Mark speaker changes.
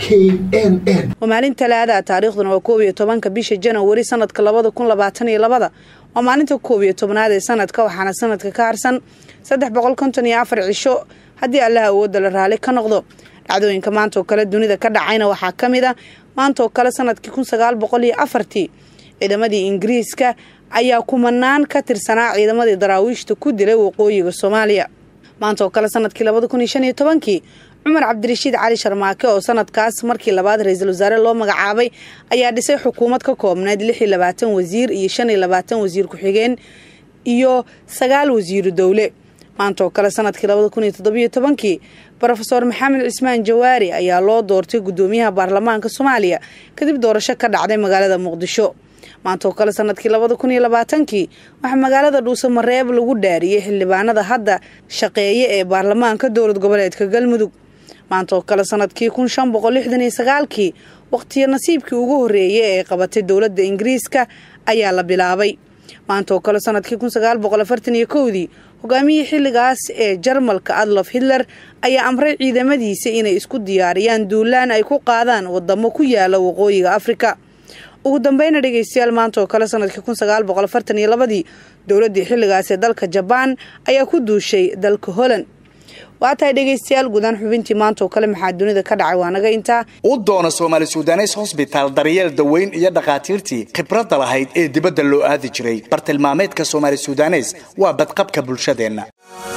Speaker 1: waa maalin talaada taariikhduna waa koob iyo tobanka bisha janawari sanadka labada kun labaatan iyo labada waa maalinta koob iyo tobnaad ee sanadka waxaana sanadka ka harsan saddex boqol konton iyo afar cisho haddii allaha awoodda la raali ka noqdo dhacdooyinka maanta oo kale dunida ka dhacayna waxaa ka mid a maanta oo kale sanadkii kun sagaal boqol iyo afartii ciidamadii ingiriiska ayaa kumanaan ka tirsanaa ciidamadii daraawiishta ku dilay waqooyiga soomaaliya maanta oo kale sanadkii labada kun iyo shan iyo tobankii cumar cabdirashiid cali sharmaake oo sanadkaas markii labaad ra-iisul wasaare loo magacaabay ayaa dhisay xukuumad ka koobneyd lix iyo labaatan wasiir iyo shan iyo labaatan wasiir ku-xigeen iyo sagaal wasiiru dowle maanta oo kale sanadkii labada kun iyo toddobiyo tobankii rofeor maxamed cismaan jawaari ayaa loo doortay gudoomiyaha baarlamaanka soomaaliya kadib doorasho ka dhacday magaalada muqdisho maanta oo kale sanadkii labada kun iyo labaatankii waxaa magaalada dhuusamareeb lagu dhaariyey xildhibaanada hadda shaqeeya ee baarlamaanka dowlad goboleedka galmudug maanta oo kale sanadkii kun shan boqol lixdan iyo sagaalkii waqtiyo nasiibkii ugu horreeyay ee qabatay dowladda ingiriiska ayaa la bilaabay maanta oo kale sanadkii kun sagaal boqol afartan iyo kowdii hogaamiyii xilligaas ee jarmalka adlof hitler ayaa amray ciidamadiisa inay isku diyaariyaan duulaan ay ku qaadaan wadamo ku yaala waqooyiga afrika ugu dambeyna dhegeystayaal maanta oo kale sanadkii kun sagaal boqol afartan iyo labadii dowladdii xilligaas ee dalka jabaan ayaa ku duushay dalka holland waa tahay dhegeystayaal guudaan xubintii maanta oo kale maxaa dunida ka dhacay waa naga intaa
Speaker 2: u doona soomaali sudanes hosbitaal daryeel daweyn iyo dhakhaatiirtii khibradda lahayd ee dibadda loo aadi jiray bartilmaameedka soomaali sudanes waa badqabka bulshadeenna